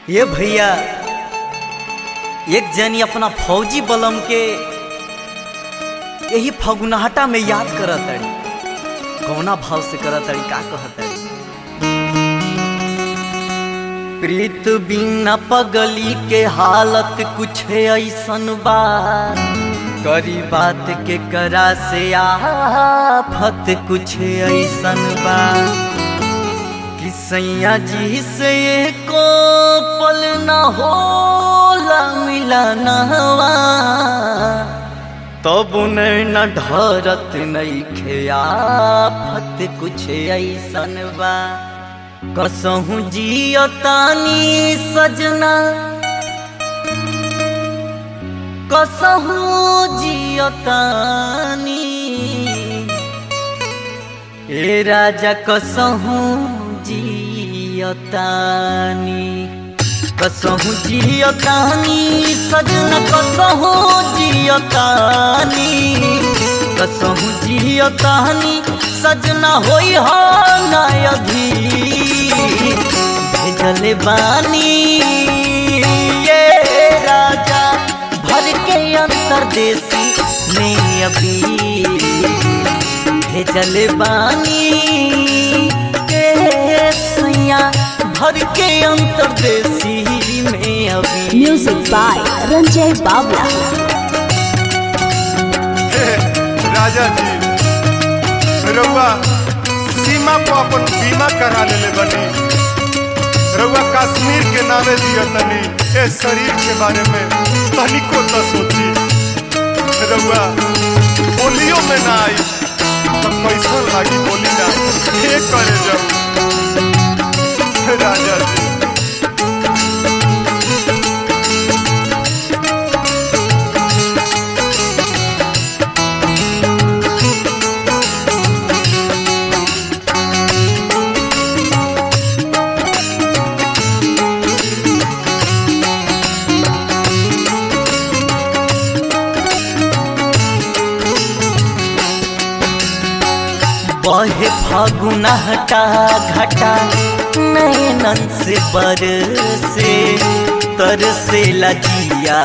ये भैया एक जनी अपना फौजी बलम के यही फगुनाहटा में याद करत तड़ी कौना भाव से करत तड़ी का कहत तड़ी प्रीत बिना पगली के हालत कुछ ऐसन बा करी बात के करा से आफत कुछ ऐसन बा कि सैया जी से को पल न होला मिलनवा तब न ढरत नहीं खेआफत कुछ ऐसन बा कसहू जियतानी सजना कसहू जियतानी ए राजा कसहू जियतानी कसहू जियतानी सजना कसहू जियतानी कसहू जियतानी सजना होई हो नयधी भेजले बानी ये राजा भर के अंतरदेशी में अभी भेजल बानी के सैया भर के अंतरदेशी में अभी म्यूजिक बाय रंजय बावला हे, राजा जी रउआ सीमा को अपन बीमा करा लेले बनी रउआ कश्मीर के नामे दिया तनी ए शरीर के बारे में तनिको तो सोची रउआ बोलियो में ना आई तो कैसा लागी बोली ना ये करे जब राजा जी बहे फागुना हटा घटा नैनन से बर से तर से लजिया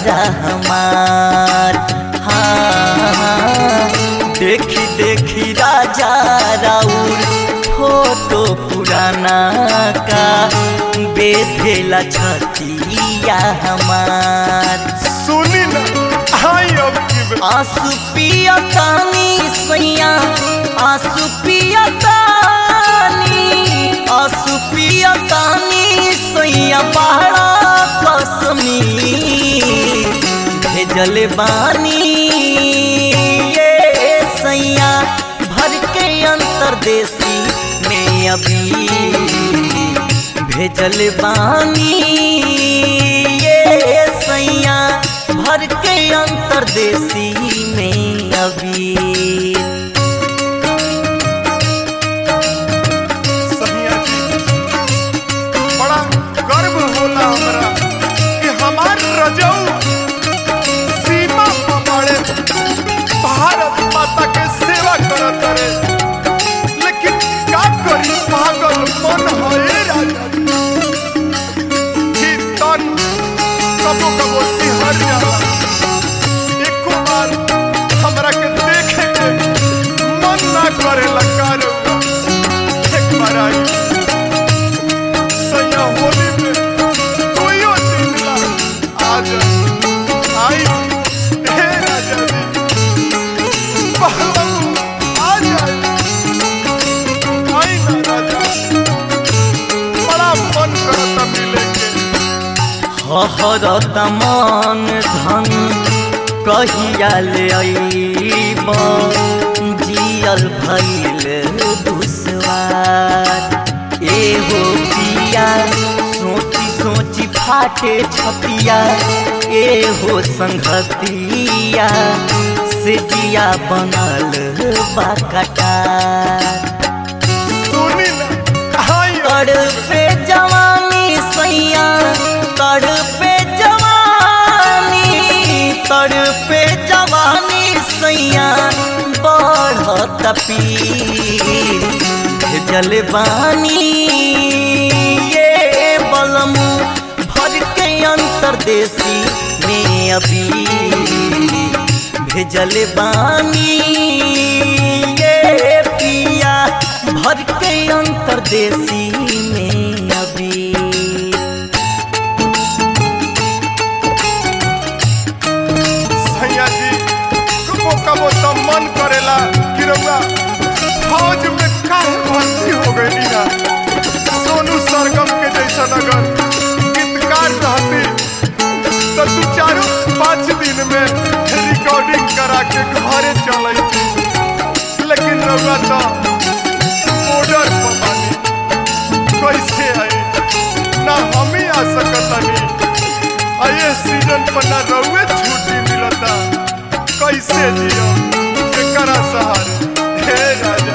हमार हाँ देखी देखी राजा राउर फोटो पुराना का बेधेला छतिया हमार सुनी ना आई अब की आंसू पिया तानी सैया आंसू पिया तानी आंसू पिया तानी सैया पहाड़ा कसमी भेजल बानी ये सैया भर के अंतरदेशी में अभी भेजल बानी ये सैया भर के अंतरदेशी में अभी सहिया जी बड़ा गर्व होला हमरा कि हमार रजऊ सीमा पर बड़े भारत माता के सेवा करत रे लेकिन का करी पागल मन है राजा जी तन कबो कबो सिहर जाला एको बार हमरा के देखे के मन ना करे लगा एक बार आई सैया होली में कोइयो दिन ला आज आई हे राजा जी पहलू आ जाए आई ना राजा बड़ा मन करता मिले के हरत मन धन कहिया ले अइब जियल भइल दुसवार एहो पिया सोची सोची फाटे छपिया एहो संगतिया से जिया बनल बाकटार सुनी ना आई तड़ पे जवानी सैया तड़ पे जवानी तड़ पे जवानी सैया बढ़त पी जलवानी ये बलमू अंतरदेशी में अभी भेजल बानी ये पिया भर के अंतरदेशी में अभी सैया जी कबो कबो तो मन करेला कि रउआ फौज में काहे भर्ती हो गई ना सोनू सरगम के जैसा अगर गीतकार रहती तो दू चारों पाँच दिन में रिकॉर्डिंग करा के घरे चल लेकिन रउआ तो बॉर्डर पर बानी कैसे आई ना हम ही आ सकतनी आइए सीजन पर ना रउए छुट्टी मिलता कैसे जियो एकरा सहारे हे राजा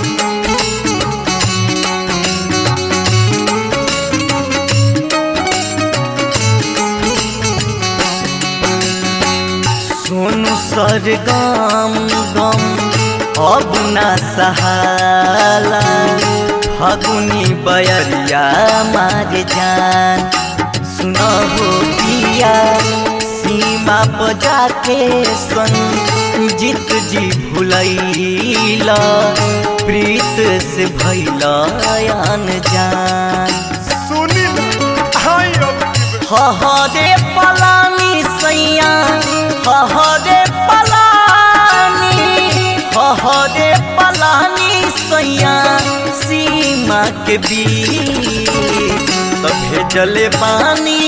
सोनू सरगम गम अब ना सहाला फगुनी बयरिया मार जान सुनहो पिया सीमा बजा के सन जीत जी भुलैला प्रीत से भैला जान सुनी ना हाय अब की बे- हहरे पलानी सैया हहरे पलानी हहरे पलानी सैया सीमा के बीच तो भेजले बानी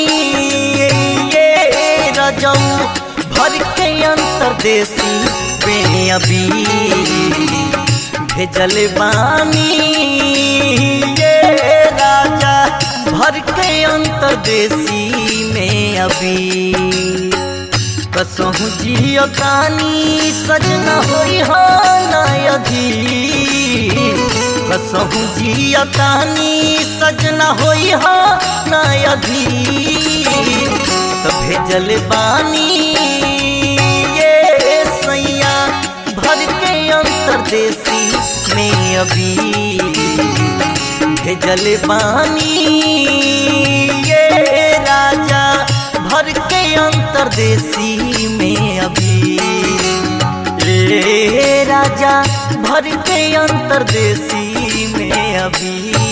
ये रजऊ भर के अंतरदेशी में अभी भेजल बानी ये राजा भर के अंतरदेशी में अभी कसहु जियो कानी सजना होई हो नयधी कसहु जियो कानी सजना होई हो नयधी तो भेजल बानी ये सैया भर के अंतरदेशी में अभी भेजल बानी ये राजा भर के अंतरदेशी में अभी ए राजा भर के अंतरदेशी में अभी